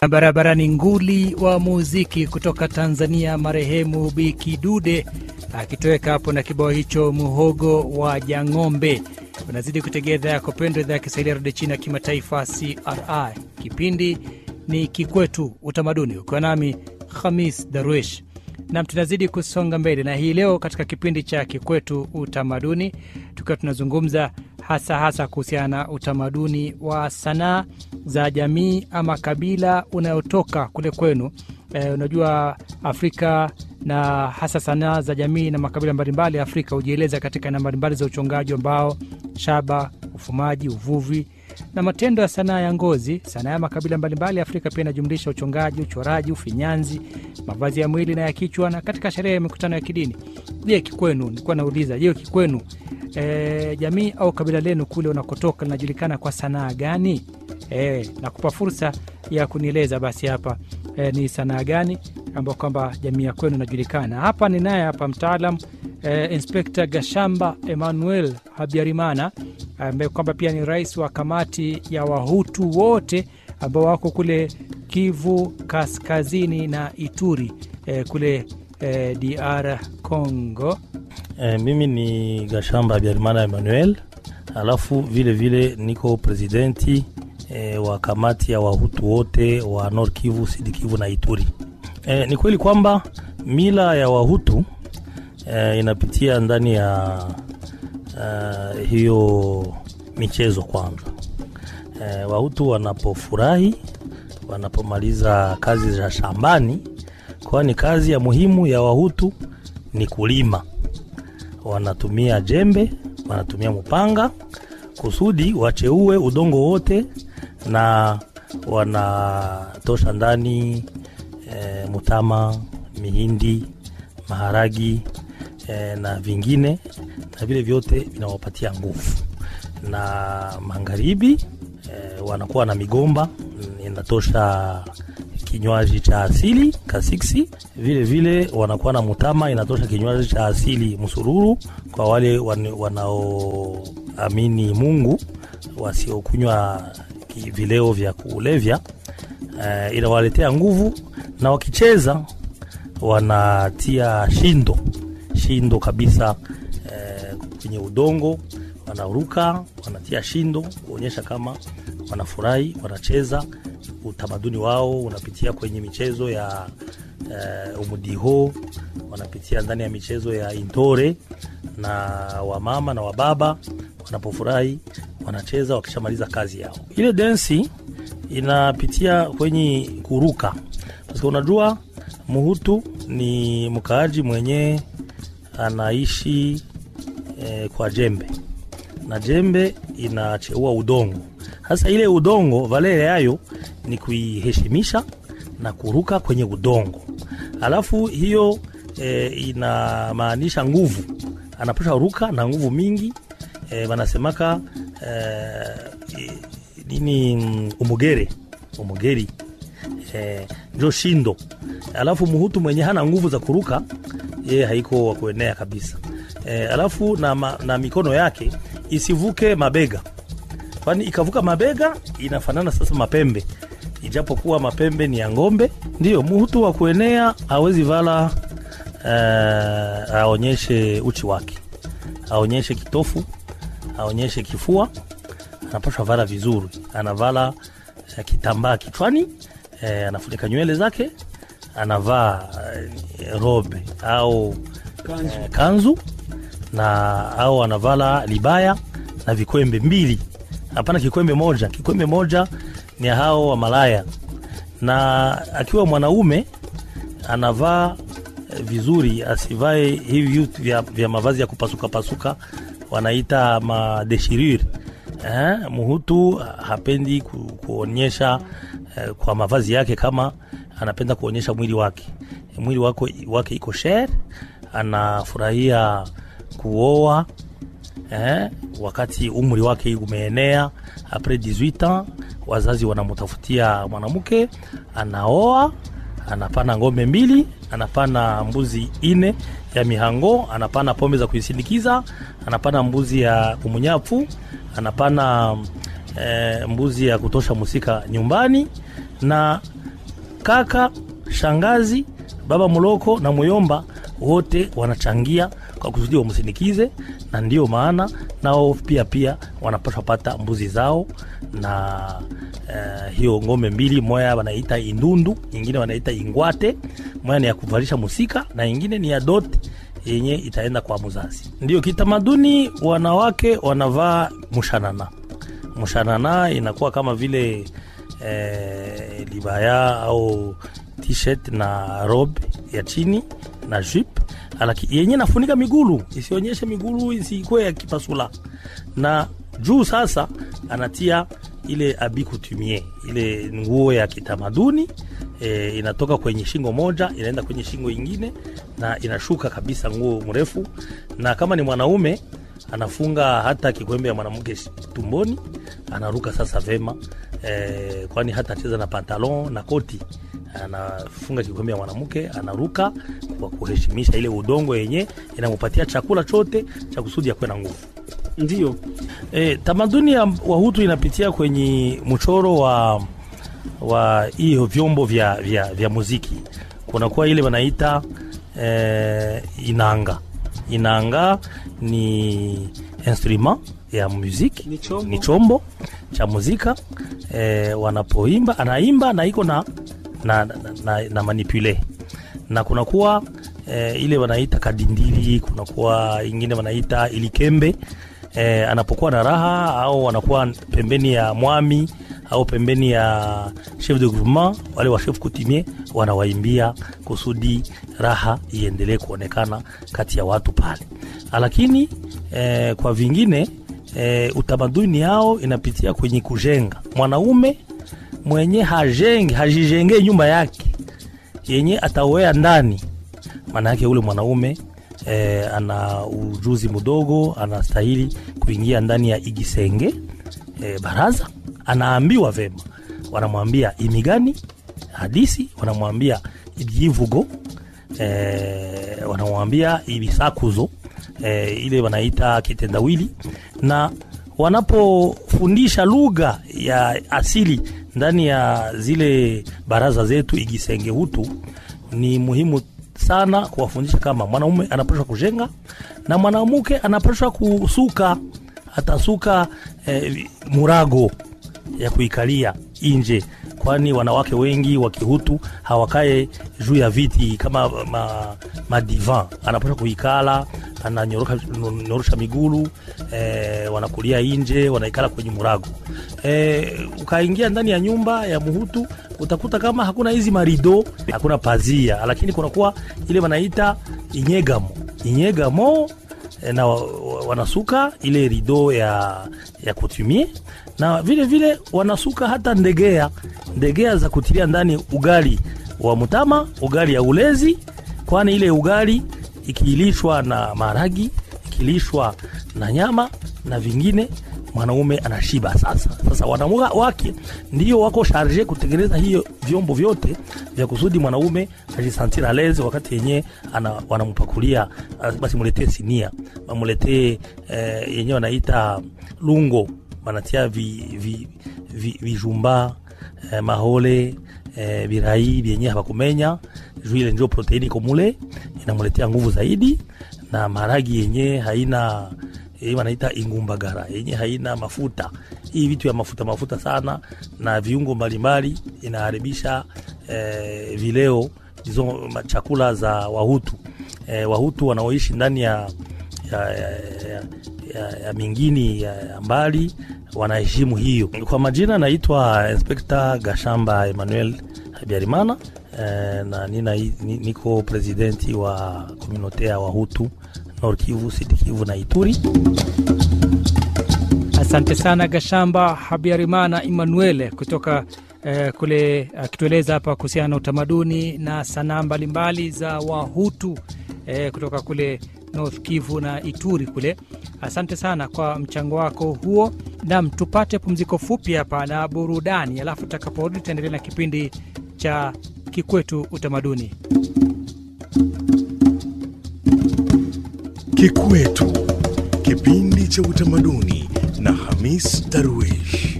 Barabarani nguli wa muziki kutoka Tanzania, marehemu Biki Dude akitoweka hapo na kibao hicho muhogo wa Jang'ombe. Unazidi kutegea idhaa yako pendwa, idhaa ya Kiswahili ya redio China ya kimataifa CRI. Kipindi ni Kikwetu Utamaduni, ukiwa nami Khamis Darwish nam tunazidi kusonga mbele na hii leo katika kipindi cha Kikwetu Utamaduni, tukiwa tunazungumza hasa hasa kuhusiana na utamaduni wa sanaa za jamii ama kabila unayotoka kule kwenu. E, unajua Afrika na hasa sanaa za jamii na makabila mbalimbali ya Afrika hujieleza katika aina mbalimbali za uchongaji wa mbao, shaba, ufumaji, uvuvi na matendo ya sanaa ya ngozi. Sanaa ya makabila mbalimbali ya Afrika pia inajumlisha uchongaji, uchoraji, ufinyanzi, mavazi ya mwili na ya kichwa, na katika sherehe ya mikutano ya kidini. Je, kikwenu, nilikuwa nauliza, je, kikwenu e, jamii au kabila lenu kule unakotoka linajulikana kwa sanaa gani? E, nakupa fursa ya kunieleza basi hapa e, ni sanaa gani ambayo kwamba jamii ya kwenu inajulikana. Hapa ni naye hapa mtaalam e, Inspekta Gashamba Emmanuel Habyarimana ambaye kwamba pia ni rais wa kamati ya Wahutu wote ambao wako kule Kivu Kaskazini na Ituri e, kule e, DR Congo. E, mimi ni Gashamba Habyarimana Emmanuel, alafu vile vile niko presidenti e, wa kamati ya Wahutu wote wa Nord Kivu, Sud Kivu na Ituri. E, ni kweli kwamba mila ya Wahutu e, inapitia ndani ya uh, hiyo michezo kwanza. E, Wahutu wanapofurahi, wanapomaliza kazi za shambani, kwani kazi ya muhimu ya Wahutu ni kulima. Wanatumia jembe, wanatumia mpanga kusudi wacheue udongo wote, na wanatosha ndani e, mutama, mihindi, maharagi e, na vingine na vile vyote vinawapatia nguvu. Na magharibi e, wanakuwa na migomba inatosha kinywaji cha asili kasiksi. Vile vile wanakuwa na mutama inatosha kinywaji cha asili msururu, kwa wale wanaoamini Mungu, wasiokunywa vileo vya kulevya e, inawaletea nguvu, na wakicheza wanatia shindo shindo kabisa kwenye udongo wanaruka, wanatia shindo kuonyesha kama wanafurahi, wanacheza. Utamaduni wao unapitia kwenye michezo ya uh, umudiho, wanapitia ndani ya michezo ya intore, na wamama na wababa wanapofurahi wanacheza wakishamaliza kazi yao. Ile densi inapitia kwenye kuruka, kwa sababu unajua Muhutu ni mkaaji mwenye anaishi E, kwa jembe na jembe inacheua udongo. Sasa ile udongo valere yayo ni kuiheshimisha na kuruka kwenye udongo, alafu hiyo e, inamaanisha nguvu, anapasha ruka na nguvu mingi e, wanasemaka e, nini umugere umugeri e, njo shindo. Alafu muhutu mwenye hana nguvu za kuruka yeye haiko wa kuenea kabisa. E, alafu na, ma, na mikono yake isivuke mabega, kwani ikavuka mabega inafanana sasa mapembe, ijapokuwa mapembe ni ya ng'ombe. Ndiyo muhutu wa kuenea awezi vala e, aonyeshe uchi wake, aonyeshe kitofu, aonyeshe kifua, anapashwa vala vizuri, anavala e, kitambaa kichwani e, anafunika nywele zake, anavaa e, robe au kanzu, e, kanzu na au anavala libaya na vikwembe mbili, hapana kikwembe moja. Kikwembe moja ni hao wa malaya. Na akiwa mwanaume anavaa vizuri, asivae hivi vitu vya, vya mavazi ya kupasuka pasuka, wanaita madeshirure. Eh, muhutu hapendi ku, kuonyesha eh, kwa mavazi yake kama anapenda kuonyesha mwili wake, mwili wake, wake iko shere, anafurahia kuoa eh, wakati umri wake umeenea apres 18 ans, wazazi wanamutafutia mwanamke, anaoa, anapana ng'ombe mbili, anapana mbuzi ine ya mihango, anapana pombe za kuisindikiza, anapana mbuzi ya kumunyafu, anapana eh, mbuzi ya kutosha musika nyumbani na kaka, shangazi, baba mloko na muyomba wote wanachangia kwa kusudi wamsindikize, na ndiyo maana nao pia pia wanapaswa pata mbuzi zao na uh, hiyo ng'ombe mbili, moya wanaita indundu, ingine wanaita ingwate. Moya ni ya kuvalisha musika na ingine ni ya dote yenye itaenda kwa mzazi. Ndio kitamaduni, wanawake wanavaa mushanana. Mushanana inakuwa kama vile eh, libaya au t-shirt na robe ya chini na jupe alaki yenye nafunika migulu isionyeshe migulu isikuwe ya kipasula, na juu sasa anatia ile abi coutumier, ile nguo ya kitamaduni e, inatoka kwenye shingo moja inaenda kwenye shingo ingine na inashuka kabisa, nguo mrefu. Na kama ni mwanaume anafunga hata kikwembe ya mwanamke tumboni, anaruka sasa vema e, kwani hata cheza na pantalon na koti anafunga kikombe ya mwanamke anaruka kwa kuheshimisha ile udongo yenye inamupatia chakula chote cha kusudi akuwe na nguvu. Ndio E, tamaduni ya Wahutu inapitia kwenye mchoro wa wa hiyo vyombo vya, vya, vya muziki. Kunakuwa ile wanaita e, inanga. Inanga ni instrument ya muziki, Ni chombo. ni chombo cha muzika e, wanapoimba anaimba na iko na na, na, na, na manipule na kunakuwa e, ile wanaita kadindili, kunakuwa ingine wanaita ilikembe e, anapokuwa na raha au anakuwa pembeni ya mwami au pembeni ya chef de groupement, wale wa chef coutumier wanawaimbia kusudi raha iendelee kuonekana kati ya watu pale, lakini e, kwa vingine e, utamaduni yao inapitia kwenye kujenga mwanaume mwenye hajenge hajijengee nyumba yake yenye atawea ndani, maana yake ule mwanaume e, ana ujuzi mdogo, anastahili kuingia ndani ya igisenge e, baraza. Anaambiwa vema, wanamwambia imigani hadisi, wanamwambia ibyivugo e, wanamwambia ibisakuzo e, ile wanaita kitendawili na wanapofundisha lugha ya asili ndani ya zile baraza zetu igisenge hutu, ni muhimu sana kuwafundisha kama mwanaume anapashwa kujenga na mwanamke anapashwa kusuka, atasuka eh, murago ya kuikalia inje, kwani wanawake wengi wa Kihutu hawakae juu ya viti kama ma, madivan. Anapaswa kuikala, ananyorosha migulu eh, wanakulia inje, wanaikala kwenye murago eh, ukaingia ndani ya nyumba ya Muhutu utakuta kama hakuna hizi marido, hakuna pazia, lakini kunakuwa ile wanaita inyegamo inyegamo eh, na wa- wa- wanasuka ile rido ya, ya kutumie na vile vile wanasuka hata ndegea ndegea za kutilia ndani ugali wa mutama, ugali ya ulezi, kwani ile ugali ikilishwa na maragi, ikilishwa na nyama na vingine mwanaume anashiba. Sasa sasa wanaume wake ndio wako sharje kutengeneza hiyo vyombo vyote vya kusudi mwanaume ajisantira lezi wakati yenye ana, wanampakulia ah, basi muletee sinia, wamuletee eh, yenye wanaita lungo, wanatia vi, vi, vi, vijumba eh, mahole eh, birai vyenye hawakumenya juu ile ndio proteini komule inamuletea nguvu zaidi, na maragi yenye haina hii wanaita ingumbagara yenye haina mafuta. Hii vitu ya mafuta mafuta sana na viungo mbalimbali inaharibisha eh, vileo hizo ma- chakula za Wahutu eh, Wahutu wanaoishi ndani ya, ya, ya, ya, ya, ya mingini ya, ya mbali wanaheshimu hiyo. Kwa majina naitwa Inspekta Gashamba Emmanuel Habyarimana eh, na nina, ni- niko presidenti wa komunote ya Wahutu Nord Kivu, Sud Kivu na Ituri. Asante sana Gashamba Habyarimana Emmanuel kutoka eh, kule akitueleza hapa kuhusiana na utamaduni na sanaa mbalimbali za Wahutu eh, kutoka kule North Kivu na Ituri kule. Asante sana kwa mchango wako huo. Nam, tupate pumziko fupi hapa na burudani, alafu tutakaporudi tutaendelea na kipindi cha Kikwetu Utamaduni. Kikwetu, kipindi cha utamaduni na Hamis Darwish.